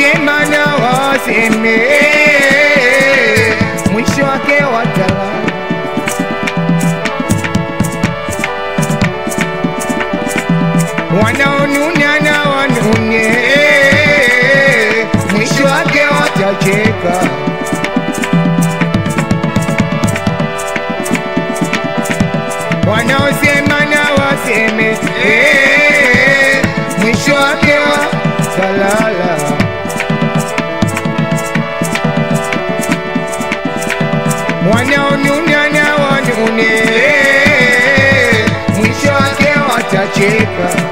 wanaosema na waseme, mwisho wake watalala. Wanaonuna na wanune, mwisho wake watacheka. Wanaosema na waseme, eh, mwisho wake watalala. wanaonuna na wanune, mwisho wake watacheka.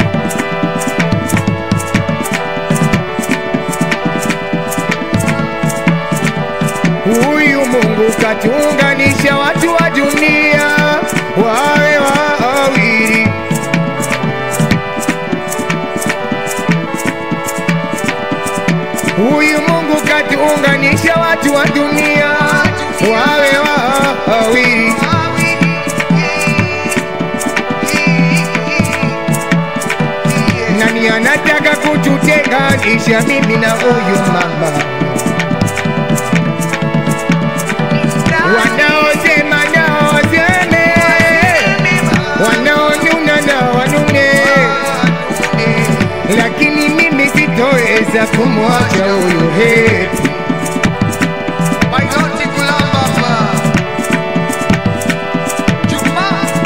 Huyu Mungu katuunganisha watu wa dunia wawe wawili. Huyu Mungu katuunganisha watu wa dunia wawe wawili. Nani anataka kututenganisha mimi na huyu mama? Wanaosema na waseme, wanaonuna na wanune, lakini mimi sitoweza kumwacha huyu hepi Mailoti kulamba Juma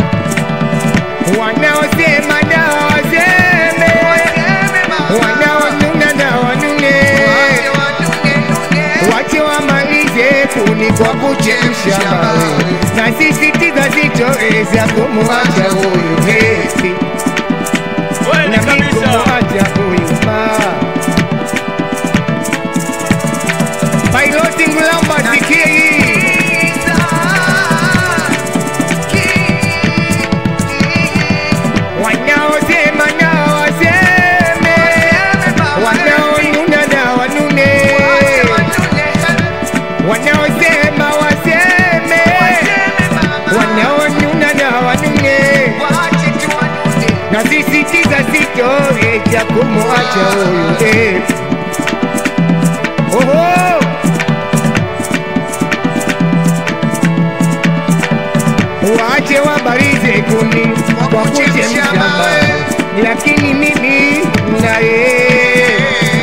wanaosema na waseme, wanaonuna na wanune, wache wamalize kuni kwa kuchemsha mawe, na sisitiza sitoweza kumwacha huyu hepi Kweli na mimi kabisa. kumwacha huyu mama. Piloti Ngulamba sikia hii wanaosema na waseme, wanaonuna na wanune, wanaosema waseme, wanaonuna na wanune, na sisitiza sitoweza kumwacha huyu eh. Oho! Waache wabarize kuni kwa kuchemsha mawe, lakini mimi naye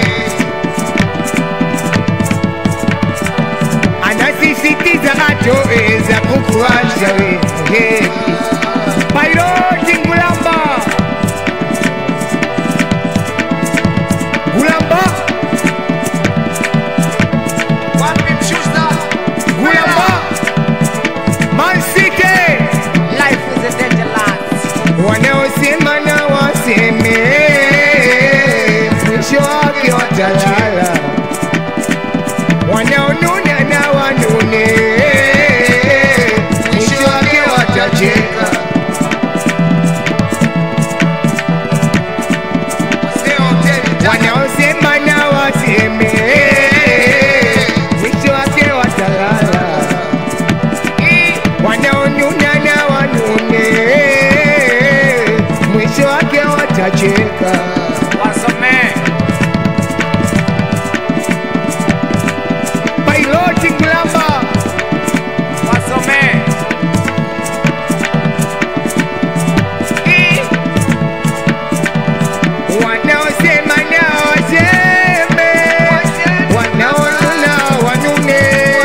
anasisitiza atoweza kukuacha wewe. Piloti Ngulamba, Ngulamba, Ngulamba, Man City. Life is a dangerous. wanaosema na waseme, mwisho wake watalala. Wanaonuna na wanune, mwisho wake watacheka. Wanaosema na waseme, mwisho wake watalala. Wanaonuna na wanune, mwisho wake watacheka. Wasome. Piloti Ngulamba, Wasome. wanaosema na waseme, wanaonuna wanune,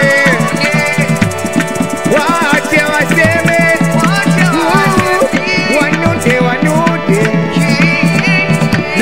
waache waseme, wanune wanune,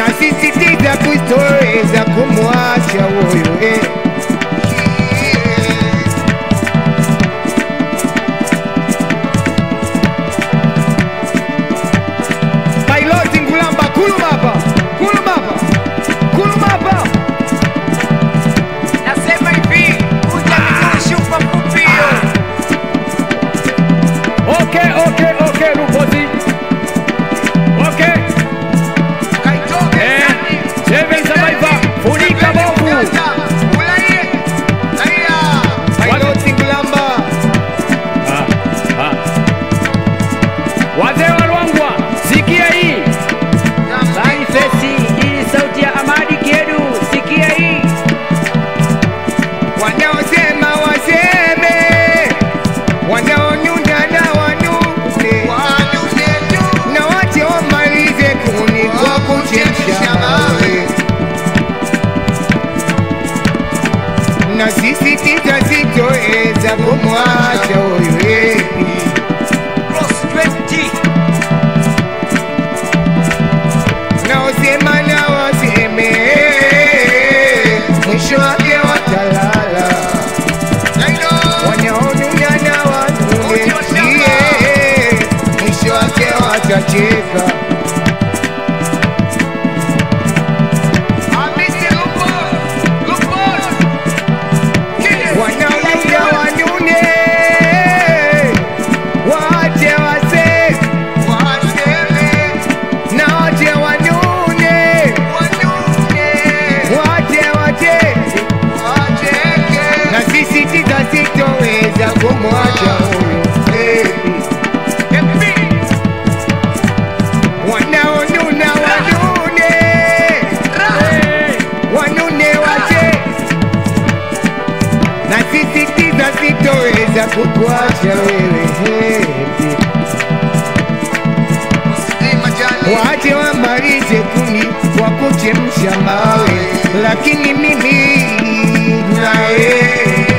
na sisi titazitoweza kumwacha huyu yepi Cross 20. naosema na waseme mwisho wake watalala wanaonuna na wanunesie mwisho wake watacheka wanaonuna wanune wache wase na wache wanune wache wache na sisi titasitoweza kumwacha huyu baby. wanaonuna wanune wanune wache na sisi titasitoweza kukuacha wewe baby. Wache wamalize kuni kwa kuchemsha mawe, lakini mimi naye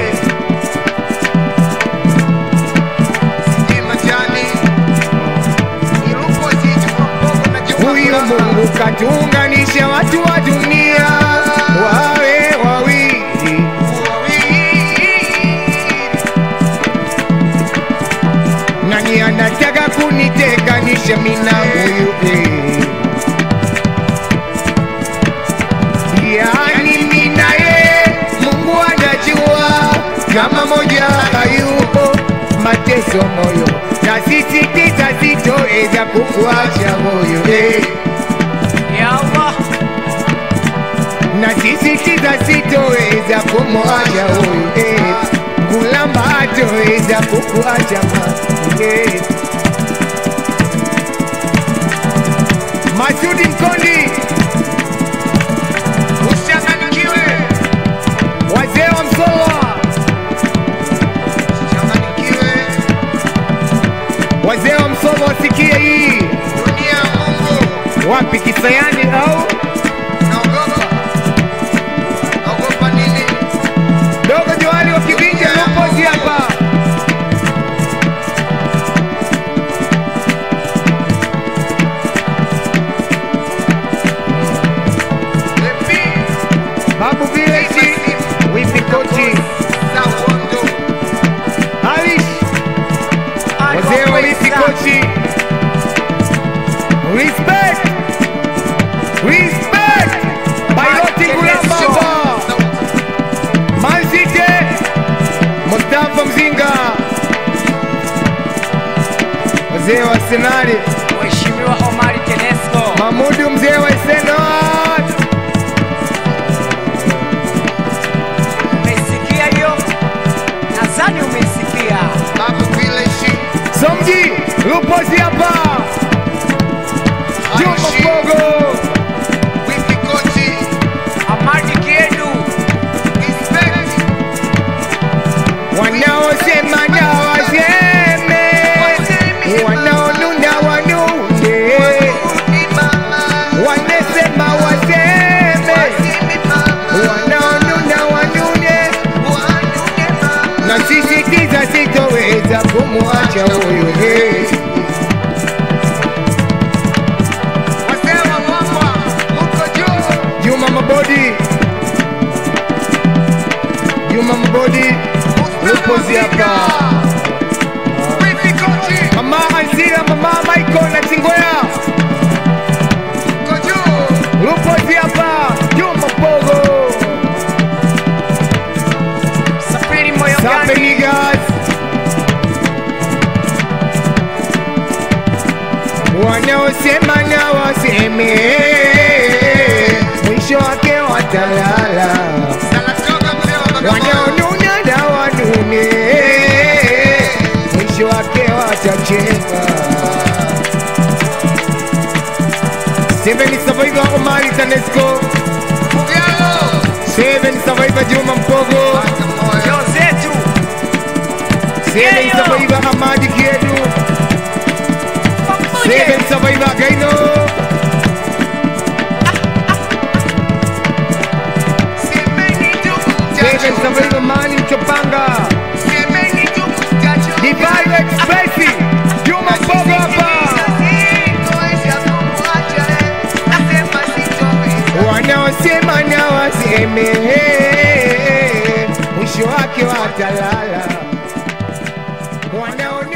huyu Mungu katuunganisha watu wa dunia wawe wawili, nani anataka kunitenganisha mimi na huyu eh? Yani mimi na yeye Mungu anajua kama moja hayupo mateso moyo, na sisi titasitoweza kukuacha moyo eh. Ya Allah. na sisi titasitoweza kumwacha huyu eh. Ngulamba hatoweza kukuacha ma eh. Masudi Mkondi, usichanganyikiwe, wazee wa Msolwa, wazee wa Msolwa wasikie hii wapi Kisayani au dogo Johari wa Kivinja Lupozi hapa. Babu Village, Wipi Kochi, Alish, wazee wa Wipi Kochi. Respect, respect, Bailoti Gulamba hapa. Manzite, Mustafa Mzinga, wazee wa Senali, Mheshimiwa Omari Tenesco. Mamudu mzee wa Senat, Umeisikia hiyo? Nadhani umeisikia. Somji Lupozi hapa, Juma Mbogo, Amadi Kiedu. wanaosema na waseme, wanaonuna wanune, wanasema waseme, wanaonuna wanune, na sisi kiza sitoweza kumwacha huyu hey. Juma Mabodi, Juma Mabodi, Lupozi hapa, Mama Anzira, Mama Michael na Chingwea, Lupozi hapa, Juma Pogo, Safiri moyo Sape gani? niggas, wanaosema na waseme, mwisho wake watalala. wanaonuna na wanune, mwisho wake watacheka. Seven Survivor Omari Tanesco, Seven Survivor Juma Mpogo, Jozetu. Seven Survivor Amadi Kiedu, Seven Survivor Gaino, Seven Survival Mani Mchopanga Divine Express Juma Mbogo hapa wanaosema na waseme mwisho wake watalala wanaoni